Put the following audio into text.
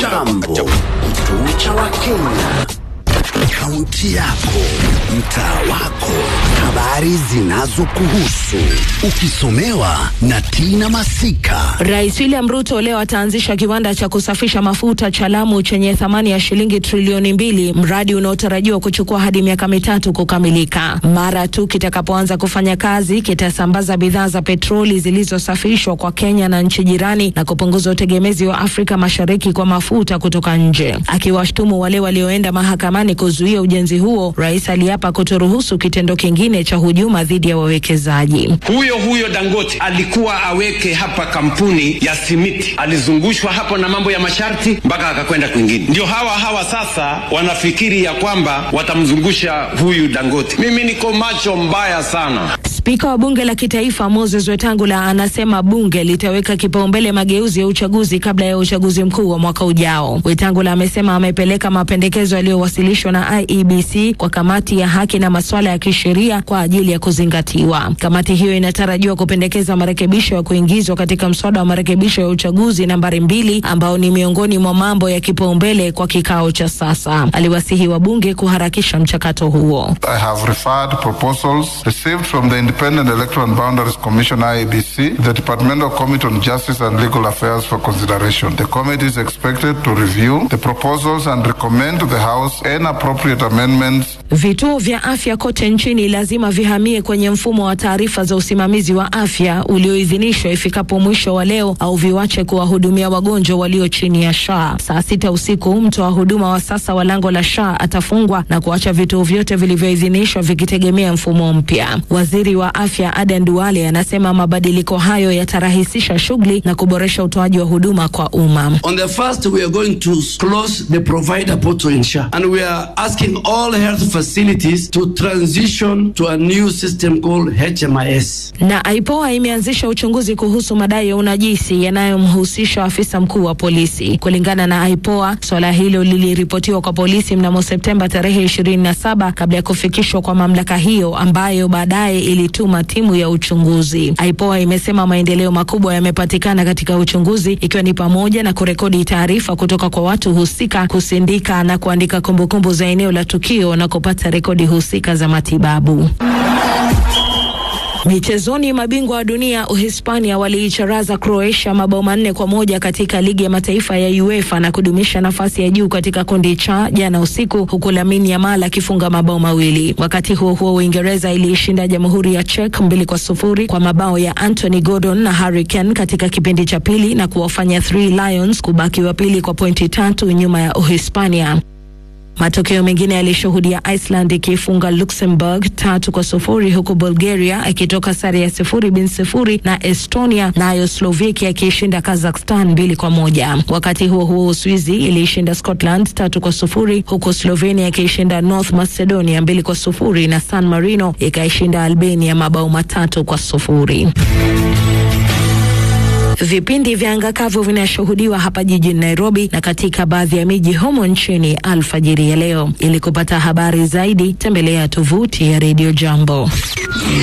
Jambo, kituo cha Wakenya, kaunti yako, mtaa wako, habari zinazokuhusu, ukisomewa na Tina Masika. Rais William Ruto leo ataanzisha kiwanda cha kusafisha mafuta cha Lamu chenye thamani ya shilingi trilioni mbili, mradi unaotarajiwa kuchukua hadi miaka mitatu kukamilika. Mara tu kitakapoanza kufanya kazi, kitasambaza bidhaa za petroli zilizosafishwa kwa Kenya na nchi jirani na kupunguza utegemezi wa Afrika Mashariki kwa mafuta kutoka nje. Akiwashtumu wale walioenda mahakamani kuzuia ujenzi huo, rais aliapa kutoruhusu kitendo kingine cha hujuma dhidi ya wawekezaji. Huyo huyo Dangote alikuwa aweke hapa kampuni ya simiti, alizungushwa hapo na mambo ya masharti mpaka akakwenda kwingine. Ndio hawa hawa sasa wanafikiri ya kwamba watamzungusha huyu Dangote. Mimi niko macho mbaya sana. Spika wa bunge la kitaifa Moses Wetangula anasema bunge litaweka kipaumbele mageuzi ya uchaguzi kabla ya uchaguzi mkuu wa mwaka ujao. Wetangula amesema amepeleka mapendekezo yaliyowasilishwa na IEBC kwa kamati ya haki na masuala ya kisheria kwa ajili ya kuzingatiwa. Kamati hiyo inatarajiwa kupendekeza marekebisho ya kuingizwa katika mswada wa marekebisho ya uchaguzi nambari mbili ambao ni miongoni mwa mambo ya kipaumbele kwa kikao cha sasa. Aliwasihi wabunge kuharakisha mchakato huo. I have referred proposals received from the Independent Electoral and Boundaries Commission IEBC, the Departmental Committee on Justice and Legal Affairs for consideration. The committee is expected to review the proposals and recommend to the House any appropriate amendments Vituo vya afya kote nchini lazima vihamie kwenye mfumo wa taarifa za usimamizi wa afya ulioidhinishwa ifikapo mwisho wa leo au viwache kuwahudumia wagonjwa walio chini ya SHA. Saa sita usiku mtoa huduma wa sasa wa lango la SHA atafungwa na kuacha vituo vyote vilivyoidhinishwa vikitegemea mfumo mpya. Waziri wa afya Aden Duale anasema mabadiliko hayo yatarahisisha shughuli na kuboresha utoaji wa huduma kwa umma. On the first, we are going to close the provider portal in SHA, and we are asking all health facilities to transition to a new system called HMIS. Na IPOA imeanzisha uchunguzi kuhusu madai ya unajisi yanayomhusisha afisa mkuu wa polisi. Kulingana na IPOA, swala hilo liliripotiwa kwa polisi mnamo Septemba tarehe 27 kabla ya kufikishwa kwa mamlaka hiyo ambayo baadaye ilituma timu ya uchunguzi. IPOA imesema maendeleo makubwa yamepatikana katika uchunguzi ikiwa ni pamoja na kurekodi taarifa kutoka kwa watu husika, kusindika na kuandika kumbukumbu za eneo la tukio na kupata rekodi husika za matibabu. Michezoni, mabingwa wa dunia Uhispania waliicharaza Croatia mabao manne kwa moja katika ligi ya mataifa ya UEFA na kudumisha nafasi ya juu katika kundi cha jana usiku, huku Lamine Yamal akifunga mabao mawili. Wakati huo huo, Uingereza iliishinda Jamhuri ya Czech mbili kwa sufuri kwa mabao ya Anthony Gordon na Harry Kane katika kipindi cha pili na kuwafanya Three Lions kubaki wa pili kwa pointi tatu nyuma ya Uhispania. Matokeo mengine yalishuhudia Iceland ikifunga Luxembourg tatu kwa sufuri huku Bulgaria ikitoka sare ya sifuri bin sifuri na Estonia, nayo Slovakia ikiishinda Kazakhstan mbili kwa moja. Wakati huo huo, Uswizi iliishinda Scotland tatu kwa sufuri huku Slovenia ikiishinda North Macedonia mbili kwa sufuri na San Marino ikaishinda Albania mabao matatu kwa sufuri. Vipindi vya anga kavu vinashuhudiwa hapa jijini Nairobi na katika baadhi ya miji humo nchini alfajiri ya leo. Ili kupata habari zaidi, tembelea tovuti ya Radio Jambo.